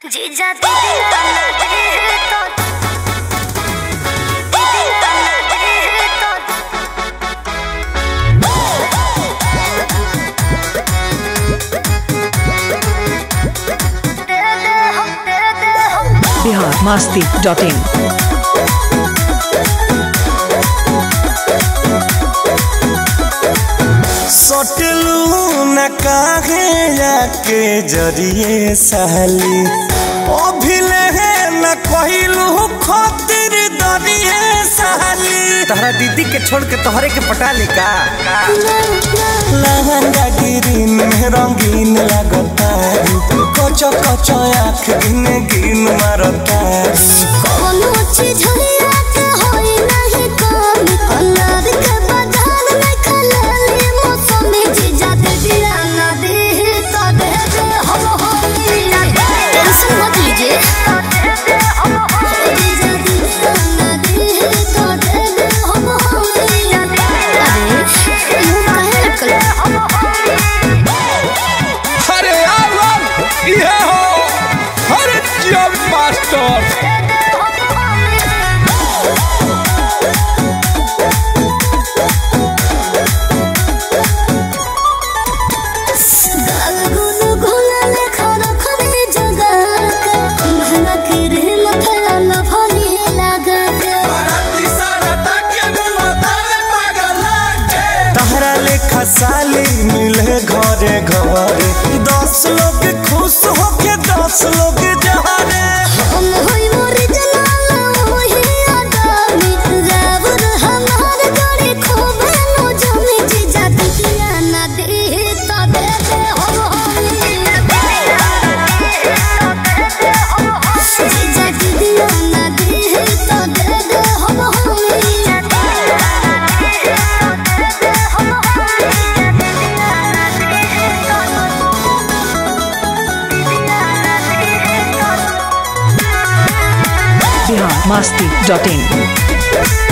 जीजा दीदी नाना दे तो दीदी नाना दे तो दे दे हम दे दे हम बिहार मस्ती डॉट इन सटलू न काहे जाके जरिए सहली अभिले न कहिलू खातिर दरिए सहली तहरा दीदी के छोड़ के तोहरे के पटा ले का लहंगा गिरीन में रंगीन लगता कचो कचो आँख गिन गिन मारता कोनो चीज हइया के होई नाही काम कलर के बाजार में खलली मौसमी जीजा दीदी नाना दे तो दे दे हम होई टेंशन मत लीजिए जीजा दीदी नाना दे तो दे दे हम होई अरे मुंह काहे लटकल अरे यार ये हो अरे जब मास्टर गाल गुल गुलाल खाना खाने जगा के महंगा किरे मथला लफली लगा के तहरा लेखा साली मिले घरे घरे दस लोग खुश होके दस लोग जहरे हम होई मोर जलाल होई आदमी जाबर हमार गड़ी खूबे नो जमी जीजा दिया ना दे तो दे दे हम होई जीजा दिया ना दे तो दे दे हम बिहार मस्ती डॉट इन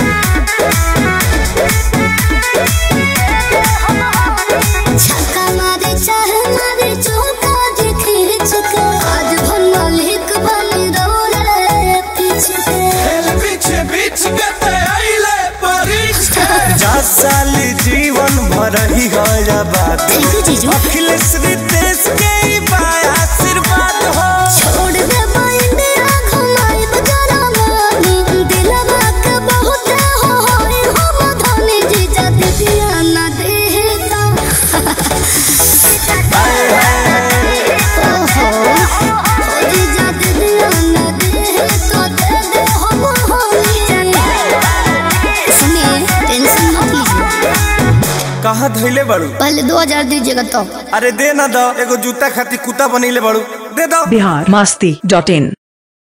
छक्का मारे चाहे मारे चौका जे खींच के आज भन मालिक बन दौड़े पीछे के जा साली जीवन भर ही गया बात थैंक यू जीजू अखिलेश रितेश के ही बा आशीर्वाद हो छोड़ दे इंडिया घुमाई बजारा मानी दिलवा के बहुत हो होई हम धनी जीजा दीदिया ना देता ओहो ओ जीजा दीदिया ना देता दे दे हम होई सुनिए टेंशन मत लीजिए कहाँ धैले बड़ू पहले दो हजार दीजिएगा तो अरे दे ना दो एगो जूता खाती कुत्ता बनैले बड़ू दे दो बिहार मस्ती डॉट इन